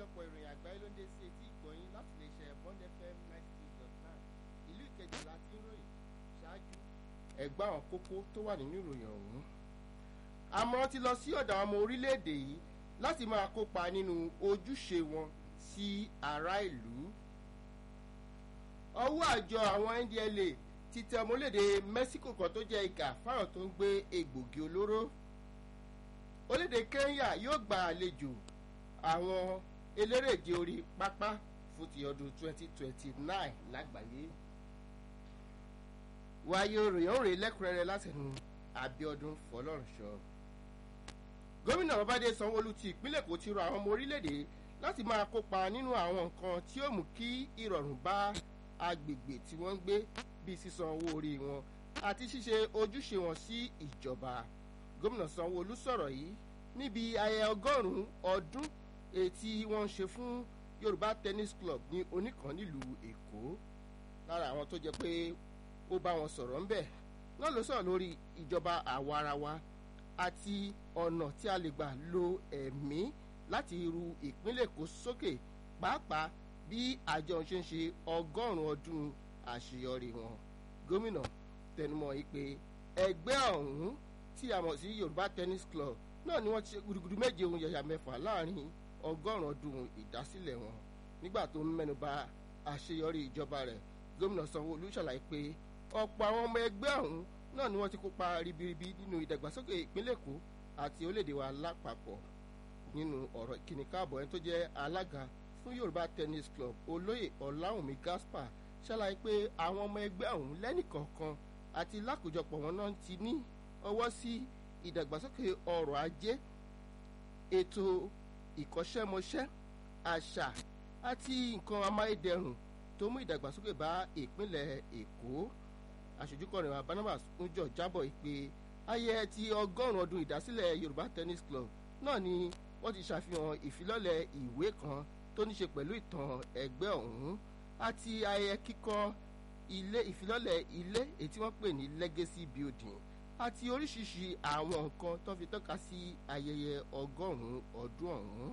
àkójọpọ̀ ìròyìn àgbáyé ló ń dé sí etí ìgbọ̀nyín láti lè ṣe bond fm ninety two dot nine ìlú ìkejì láti ń ròyìn ṣáájú ẹgbẹ́ àwọn kókó tó wà nínú ìròyìn ọ̀hún. àmọ́ ti lọ sí ọ̀dọ̀ àwọn ọmọ orílẹ̀-èdè yìí láti máa kópa nínú ojúṣe wọn sí ará ìlú. ọwọ́ àjọ àwọn ndla ti tẹ ọmọlédè mexico kan tó jẹ́ ìkà fáwọn tó ń gbé egbògi olóró. orílẹ̀-èdè kenya yóò gba àlejò àwọn elérèje orí pápá fún ti ọdún 2029 lágbàáyé wáyé òròyìn òrè lẹ́kùnrẹ́rẹ́ látẹnu abiodun fọlọ́runṣọ. gómìnà babáde sanwóolu ti ìpínlẹ̀ èkó ti rọ àwọn ọmọ orílẹ̀-èdè láti máa kópa nínú àwọn nǹkan tí yóò mú kí ìrọ̀rùn bá agbègbè tí wọ́n ń gbé bíi sísan owó orí wọn àti ṣíṣe ojúṣe wọn sí ìjọba. gómìnà sanwóolu sọ̀rọ̀ yìí níbi ayẹyẹ ọgọ́rùn-ún ọdún ètí wọ́n ń ṣe fún yorùbá tennis club ní oníkan nílùú èkó lára àwọn tó jẹ pé ó bá wọn sọ̀rọ̀ ńbẹ̀ náà ló sọ̀rọ̀ lórí ìjọba àwarawa àti ọ̀nà tí a lè gbà lo ẹ̀mí láti ru ìpínlẹ̀ èkó sókè pàápàá bí àjọ ṣe ń ṣe ọgọ́rùn-ún ọdún àṣeyọrí wọn gómìnà tẹnumọ́ yìí pé ẹgbẹ́ ọ̀hún tí a mọ̀ sí yorùbá tennis club náà ni wọ́n ti ṣe gudugudu méje ohun yẹ̀yà mẹ́fà láàrin ọgọ́rùn-ún ọdún ìdásílẹ̀ wọn nígbà tó ń mẹ́nuba àṣeyọrí ìjọba rẹ̀ gómìnà sanwó-olu ṣàlàyé pé ọ̀pọ̀ àwọn ọmọ ẹgbẹ́ ọ̀hún náà ni wọ́n ti kópa ribiribi nínú ìdàgbàsókè ìpínlẹ̀ èkó àti orílẹ̀-èdè wa lápapọ̀ nínú ọ̀rọ̀ ìkíni káàbọ̀ ẹni tó jẹ́ alága fún yorùbá tennis club olóyè ọ̀làwùnmí gaspar ṣàlàyé pé àwọn ọmọ ẹgbẹ́ ọ̀hún lẹ́nìkọ̀ọ̀kan àti lákòjọpọ̀ wọn náà ti ní ọwọ́ sí ìdàgbàsókè ọrọ̀ ajé ètò ìkọ́ṣẹ́mọṣẹ́ àṣà àti nǹkan amáyédẹrùn tó mú ìdàgbàsókè bá ìpínlẹ̀ èkó aṣojúkọrin wa barnabas ńjọ jábọ̀ ìpè ayẹyẹ ti ọgọ́rùn-ún ọdún ìdásílẹ̀ yorùbá tennis club náà ni wọ́n ti ṣàfihàn ìfilọ́lẹ̀ ìwé kan tó ní ṣe pẹ̀lú ìtàn ẹgbẹ́ ọ̀hún àti ayẹyẹ kíkọ́ ilé ìfilọ́lẹ̀ ilé èyí tí wọ́n pè ní legacy building àti oríṣiríṣi àwọn nǹkan tó fi tọ́ka sí ayẹyẹ ọgọ́rùn-ún ọdún ọ̀hún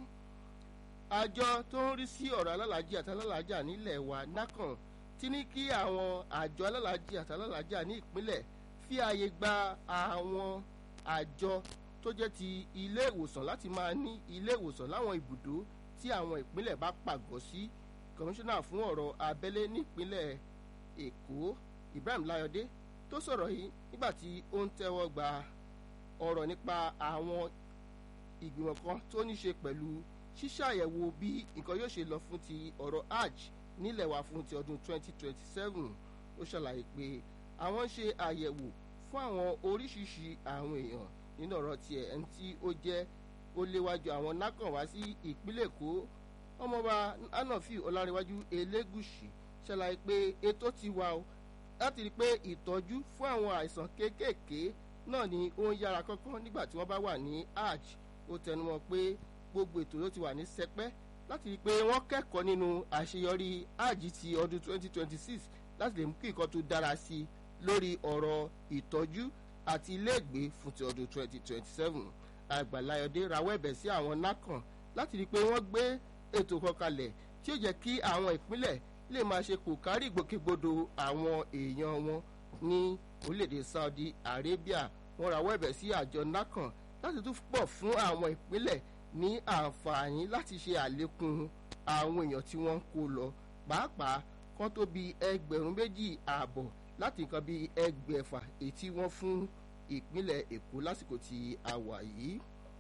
àjọ tó ń rí sí ọ̀rọ̀ alálàájì àti alálàájà nílẹ̀ wa nákàn ti ní kí àwọn àjọ alálàájì àti alálàájà ní ìpínlẹ̀ fi ààyè gba àwọn àjọ tó jẹ́ ti ilé ìwòsàn láti máa ní ilé ìwòsàn láwọn ibùdó tí àwọn ìpínlẹ̀ bá pàgọ́ sí kọmíṣánná fún ọ̀rọ̀ abẹ́lé nípínlẹ̀ èkó ibrahim layode tó sọ̀rọ̀ yìí nígbà tí ó ń tẹ́wọ́ gba ọ̀rọ̀ nípa àwọn ìgbìmọ̀ kan tó ní ṣe pẹ̀lú ṣíṣàyẹ̀wò bí nǹkan yóò ṣe lọ fún ti ọ̀rọ̀ hajj nílẹ̀ wa fún ti ọdún 2027 ó ṣàlàyé pé àwọn ń ṣe àyẹ̀wò fún àwọn oríṣiríṣi àwọn èèyàn nínú ọ̀rọ̀ tiẹ̀ ẹni tí ó jẹ́ ó léwájú àwọn nákàn wá sí ìpínlẹ̀ èkó ọmọọba anafi ọlárẹ̀wájú elégùsì ṣàlàyé pé ètò ti wà ó láti rí i pé ìtọ́jú fún àwọn àìsàn kéékèèké náà ni ó ń yára kánkán nígbà tí wọ́n bá wà ní hajj ó tẹnumọ́ pé gbogbo ètò ló ti wà ní sẹpẹ́ láti rí i pé wọ́n kẹ́kọ̀ọ́ nínú àṣeyọrí hajj ti ọdún 2026 láti lè mú kí nǹkan tó dára sí i lórí ọ̀rọ̀ ìtọ́jú àti iléègbé fún ti ọdún 2027 àgbàláyọ̀dé rawọ́ ẹ̀bẹ̀ sí àwọn nákàn láti rí i pé wọ́n gbé ètò kan kalẹ̀ tí ó jẹ́ kí àwọn ìpínlẹ̀ lè máa ṣe kò kárí ìgbòkègbodò àwọn èèyàn wọn ní orílẹ̀-èdè saudi arabia wọ́n rawọ́ ẹ̀bẹ̀ sí àjọ nákàn láti tún pọ̀ fún àwọn ìpínlẹ̀ ní àǹfààní láti ṣe àlékún àwọn èèyàn tí wọ́n ń kó lọ pàápàá kan tó bí ẹgbẹ̀rún méjì ààbọ̀ láti nǹkan bí ẹgbẹ̀fà èyí tí wọ́n fún ìpínlẹ̀ èkó lásìkò tí a wà yìí.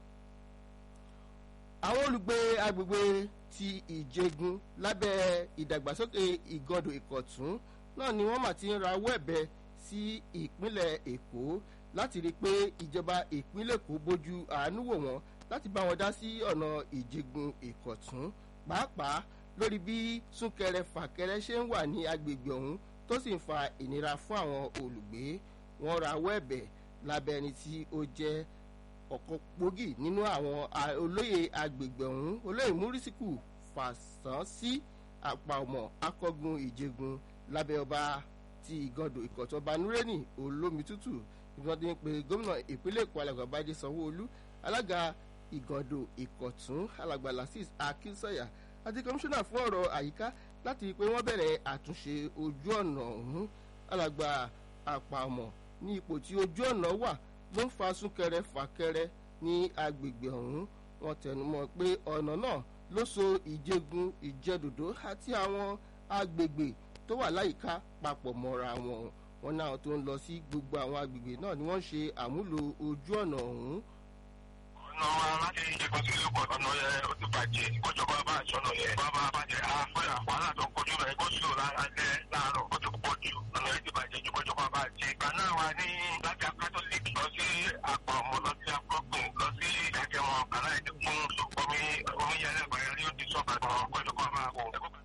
àwọn olùgbé agbègbè ti ìjẹgun lábẹ́ ìdàgbàsókè ìgọdọ̀ ìkọ̀tún náà ni wọ́n mà ti ń rawọ́ ẹ̀bẹ̀ sí ìpínlẹ̀ èkó láti rí i pé ìjọba ìpínlẹ̀ èkó bójú àánú wò wọ́n láti bá wọn dá sí ọ̀nà ìjẹgun ìkọ̀tún pàápàá lórí bí súnkẹrẹ fàkẹrẹ ṣe ń wà ní agbègbè ọ̀hún tó sì ń fa ìnira fún àwọn olùgbé wọn rawọ́ ẹ̀bẹ̀ lábẹ́ ẹni tí ó jẹ́ ọ̀kan gbòógì nínú àwọn olóyè agbègbè ọ̀hún olóyè múrísìkù fàṣán sí àpamọ́ akọ́gun ìjẹgun lábẹ́ ọba ti ìgàndò ìkọ̀tún ọba nureni olómi tútù ìgbọ́n ti ń pe gómìnà ìpínlẹ̀ èkó alàgbà bájí sanwó-olú alága ìgàndò ìkọ̀tún alàgbà lasis akínsọ̀yà àti kọmíṣánná fún ọ̀rọ̀ àyíká láti rí i pé wọ́n bẹ̀rẹ̀ àtúnṣe ojú ọ̀nà ọ̀hún alàgbà àpamọ̀ ní ipò tí ojú ọ̀nà wà ló ń fa súnkẹrẹ fàkẹrẹ ní agbègbè ọ̀hún wọ́n tẹnumọ́ pé ọ̀nà náà ló so ìjẹgun ìjẹdòdó àti àwọn agbègbè tó wà láyìíká papọ̀ mọ́ra wọn wọn náà tó ń lọ sí gbogbo àwọn agbègbè náà ni wọ́n ṣe àmúlò ojú ọ̀nà ọ̀hún ọ̀nà wa láti ìjẹ̀kọ́ sí ìlú pọ̀ ọ̀nà yẹn ó ti bàjẹ́ ìkọ́jọba bá àṣọ̀nà yẹn bá bá bàjẹ́ àfọyà wàhálà tó ń kojú rẹ̀ kó sùn lálẹ́ láàárọ̀ ó ti pọ̀ jù ọ̀nà yẹn ti bàjẹ́ ju kọ́jọba bá jẹ́ ìgbà náà wà ní láti catholic lọ sí àpò ọmọ lọ sí akọ́gbìn lọ sí ìdájẹ́wọ̀n kàrá ẹ̀ ti kún omi omi yẹn lẹ́gbẹ̀ẹ́ rí ó ti sọ̀kà kọ́jọba bá wò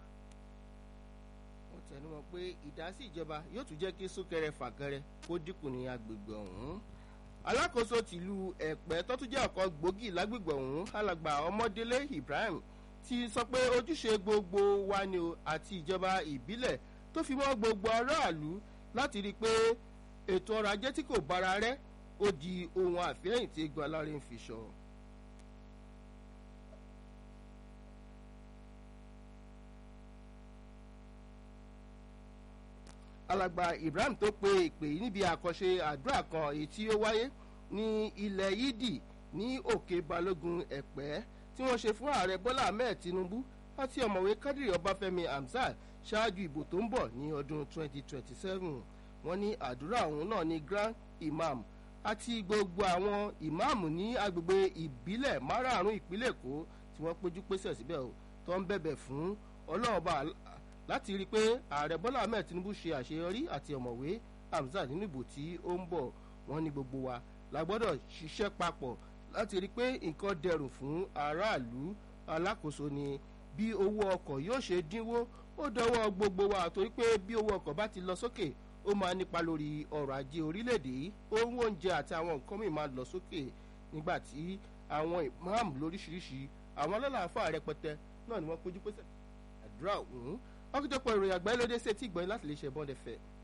wọ́n tẹnumọ́ pé ìdásí ìjọba yóò tún jẹ́ kí súnkẹrẹ fàkẹrẹ kó dínkù ní agbègbè ọ̀hún alákòóso tìlú ẹ̀pẹ́ tó tún jẹ́ ọ̀kan gbòógì lágbègbè ọ̀hún alàgbà ọmọdélé ibrahim ti sọ pé ojúṣe gbogbo wa ni o àti ìjọba ìbílẹ̀ tó fi mọ́ gbogbo aráàlú láti rí i pé ètò ọrọ̀ ajé tí kò bára rẹ́ ó di ohun àfihàn tí egbò alárè ń fi sọ. alàgbà ibrahim tó pe ìpè yìí níbi àkànṣe àdúrà kan èyí tí ó wáyé ní ilẹ̀ yídì ní òkè balógun ẹ̀pẹ́ tí wọ́n ṣe fún ààrẹ bọ́lá ahmed tinubu àti ọ̀mọ̀wé kádìrì ọbáfẹ́mi hamzat ṣáájú ìbò tó ń bọ̀ ní ọdún 2027 wọ́n ní àdúrà ọ̀hún náà ní grand imam àti gbogbo àwọn ìmáàmù ní agbègbè ìbílẹ̀ márààrún ìpínlẹ̀ èkó tí wọ́n péjú pésẹ̀ síbẹ̀ tó ń bẹ̀bẹ̀ fún ọlọ́ọ̀bà láti rí i pé ààrẹ bọ́lá ahmed tinubu ṣe àṣeyọrí àti ọ̀mọ̀wé hamzat nínú ìbò tí ó ń bọ̀ wọ́n ní gbogbo wa la gbọ́dọ̀ ṣiṣẹ́ papọ̀ láti rí i pé nǹkan dẹrùn fún aráàlú alákòóso ni bí owó ọkọ̀ yóò ṣe dínwó ó dọwọ́ gbogbo wa torí pé bí owó ọkọ̀ bá ti lọ sókè ó máa nípa lórí ọrọ̀ ajé orílẹ̀-èdè owó oúnjẹ àti àwọn nǹkan mìíràn máa lọ sókè nígbà tí àwọn ìmáàmù lóríṣiríṣi àwọn ọlọ́làáfà rẹpẹtẹ náà ni wọ́n péjú pésẹ̀ àdúrà ọ̀hún ọkùnjọpọ̀ ìròyìn àgbáyé lóde sí etí ìgbọ̀nyìn láti lè ṣe bọ́ndẹ̀fẹ́